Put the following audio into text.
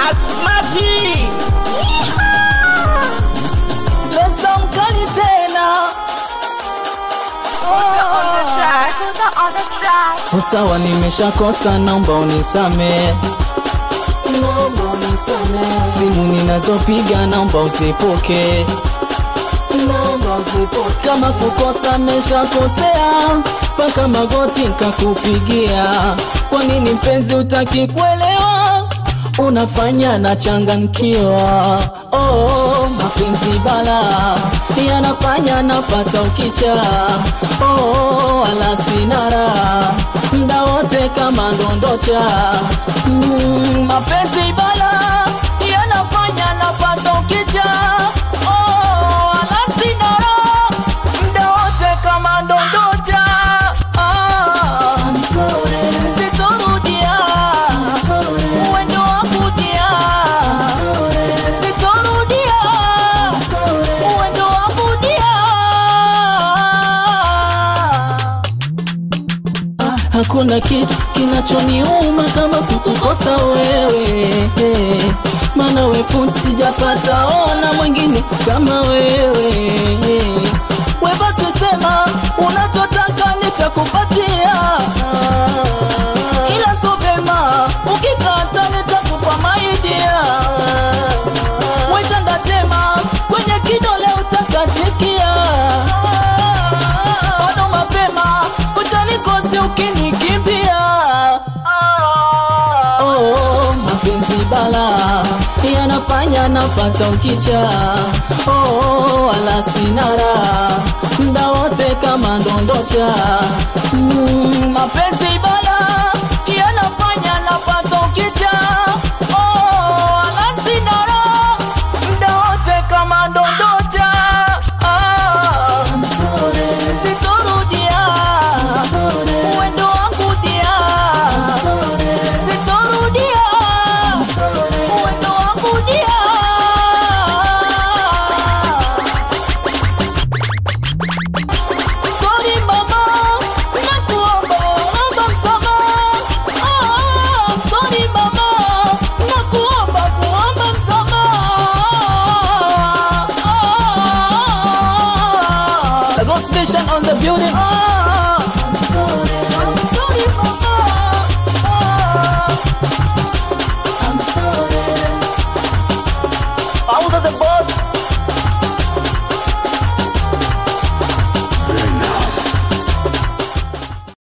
Asmati Lesa mkali tena Usawa nimeshakosa naomba unisame Naomba unisame Simu ninazopiga naomba usipoke Naomba usipoke Kama kukosa meshakosea Paka magoti nkakupigia Kwa nini mpenzi utaki kuelewa Unafanya na changankiwa Oh, mapenzi bala yanafanya napata ukicha oh, wala sinara mda wote kama ndondocha mm, mapenzi bala yanafanya napata ukicha oh, wala sinara mda wote kama ndondocha ah, sitorudia uwendo wa kudia sitorudia uwendo wa kudia hakuna kitu kinachoniuma kama kukukosa wewe maana wefu sijapata ona mwingine kama wewe we basi sema unachotaka nitakupatia ila so vema ukikata nitakufa maidia wetandatema kwenye kidole utakatikia bado mapema utanikosti ukinikimbia oh, mapenzi bala yanafanya napata ukicha oh, wala sinara mda wote kama ndondocha mm, mapenzi bala yanafanya napata